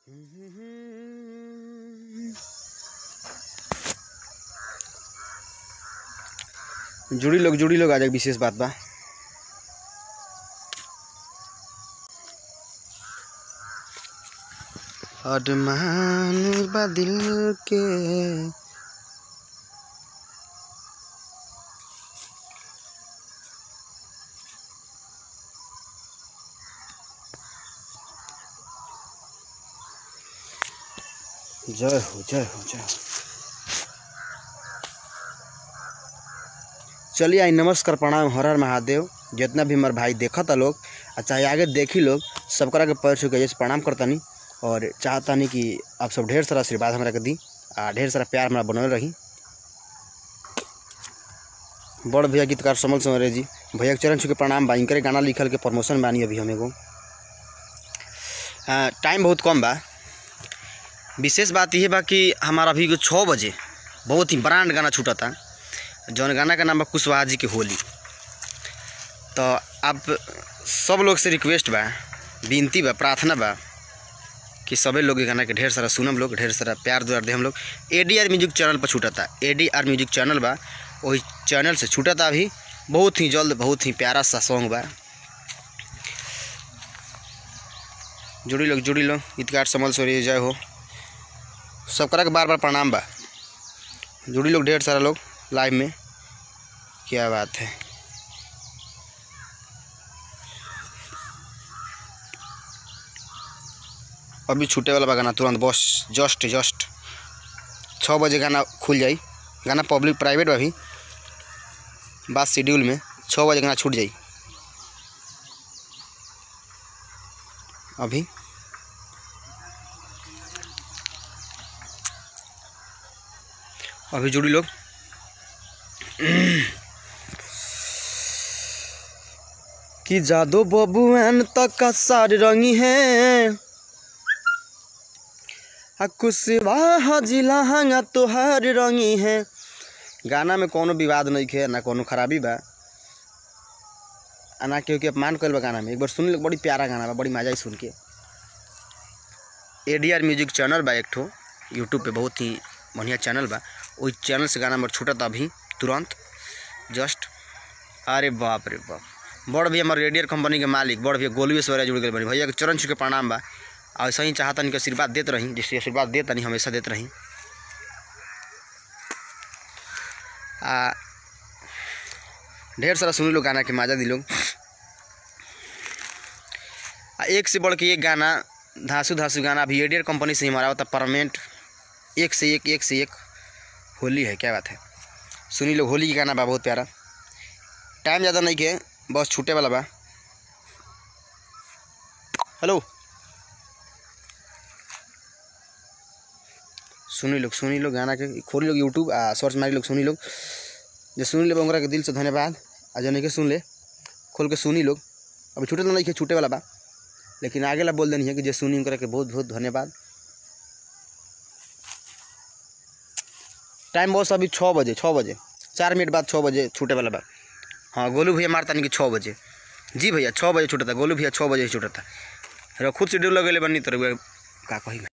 जुड़ी लोग जुड़ी लोग आज एक विशेष बात बा अरमान बा दिल के जय हो जय हो जय हो चलिए आई नमस्कार प्रणाम हर हर महादेव जितना भी हमारे भाई देखता लोग आ चाहे आगे देखी लोग सबकरा के पैर छू के जैसे प्रणाम करतानी और चाहतानी कि आप सब ढेर सारा आशीर्वाद हमरा के दी आ ढेर सारा प्यार हमरा बनल रही बड़ भैया गीतकार समल समरे जी भैया के चरण छू के प्रणाम बा इनकरे गाना लिखल के प्रमोशन बानी अभी हम एगो हाँ, टाइम बहुत कम बा विशेष बात यह बा कि हमारा अभी को छः बजे बहुत ही ब्रांड गाना छूटता जौन गाना का नाम बा कुशवाहा जी के होली तो आप सब लोग से रिक्वेस्ट बा विनती बा प्रार्थना बा कि सभी लोग ये गाना के ढेर सारा सुनम लोग ढेर सारा प्यार दुआर दे हम लोग A D R music channel पर छूटता A D R music channel बा वही चैनल से छूटता अभी बहुत ही जल्द बहुत ही प्यारा सा सॉन्ग बा जुड़ी लोग जुड़ी लोग गीतकार समल सोरी जय हो सबकरा के बार बार प्रणाम बा जुड़ी लोग ढेर सारा लोग लाइव में क्या बात है अभी छूटे वाला बा गाना तुरंत बस जस्ट जस्ट छः बजे गाना खुल जाई गाना पब्लिक प्राइवेट बा अभी बात शेड्यूल में छः बजे गाना छूट जाई अभी अभी जुड़ी लोग कि जादो बबुआन तक का सार रंगी है आ कुशवाहा जिला हंगा तोहार रंगी है गाना में कोनो विवाद नहीं है ना कोनो खराबी बा आ ना केहू के अपमान कल बा गाना में एक बार सुन लो बड़ी प्यारा गाना बा बड़ी मजा आई सुन के A D R music channel बा एक ठो यूट्यूब पे बहुत ही बढ़िया चैनल बा ओई चैनल से गाना हमार छूटत अभी तुरंत जस्ट अरे बाप रे बाप बड़ भैया हमारे रेडियर कंपनी के मालिक बड़ भैया गोलुए सवेरा जुड़ गए बनी भैया के चरण छू के प्रणाम बा और ऐसा ही चाहतन कि आशीर्वाद देते रही जैसे आशीर्वाद देता नहीं हमेशा देते रही आ ढेर सारा सुनी लोग गाना के मजा दी लोग आ एक से बढ़ के एक गाना धांसू धांसू गाना अभी एडियर कंपनी से ही हमारा होता परमानेंट एक से एक एक से एक होली है क्या बात है सुनी लोग होली का गाना बा बहुत प्यारा टाइम ज़्यादा नहीं के बस छूटे वाला बा हेलो सुनी लोग सुनी लोग गाना के खोली लोग यूट्यूब आ सर्च मारी लोग सुनी लोग जो सुनी ले ओकरा के दिल से धन्यवाद आ जो नहीं के सुन ले खोल के सुनी लोग अभी छूटे तो नहीं के छूटे वाला बा लेकिन आगे ला बोल देनी है कि जो सुनी उनकरा के बहुत बहुत धन्यवाद टाइम बस अभी छः बजे छः बजे चार मिनट बाद छः बजे छूटे वाला बा हाँ गोलू भैया मारता नहीं कि छः बजे जी भैया छः बजे छूटता गोलू भैया छः बजे ही छूटता रखुद शेड्यूल लगेले बनी तो रउआ का कही